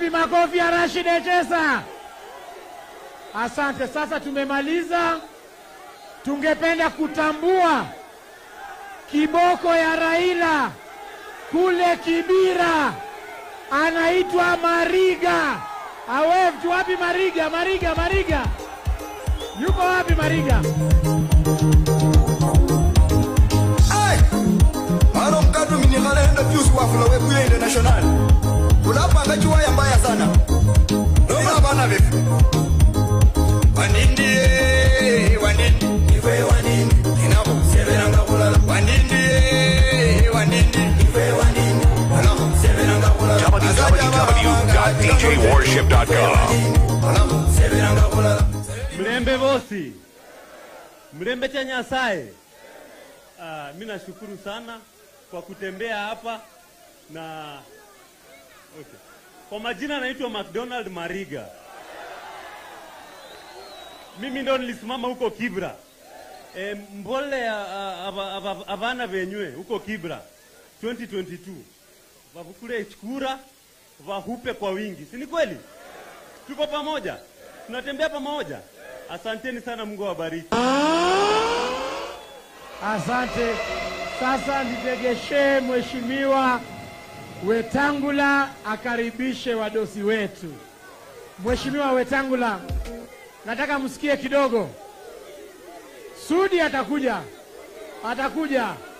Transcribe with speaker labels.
Speaker 1: Wapi makofi ya Rashid Echesa? Asante. Sasa tumemaliza. Tungependa kutambua kiboko ya Raila kule Kibira, anaitwa Mariga. Awev, wapi Mariga? Mariga, Mariga yuko wapi Mariga?
Speaker 2: Maro mkadu minikalenda vyusi wafula webuye international. Unapanga chiwaya mbaya sana. Noma bana vipi? Wanindi eh, wanindi. Iwe wanindi. Inabo seberanga kulala. Wanindi eh, wanindi. Iwe wanindi. Inabo seberanga kulala.
Speaker 3: www.djwarship.com.
Speaker 2: Inabo seberanga kulala.
Speaker 4: Mlembe bosi, mlembe cha Nyasaye. Uh, mi nashukuru sana kwa kutembea hapa na okay. Kwa majina naitwa McDonald Mariga. Mimi ndo nilisimama huko Kibra e, mbole ya a- aba- aba- abana benywe huko Kibra 2022 vavukule chukura vahupe kwa wingi, si ni kweli? Tuko pamoja, tunatembea pamoja. Asanteni sana, Mungu awabariki.
Speaker 1: Asante. Sasa nitegeshee Mheshimiwa Wetangula akaribishe wadosi wetu. Mheshimiwa Wetangula, nataka msikie kidogo. Sudi atakuja, atakuja.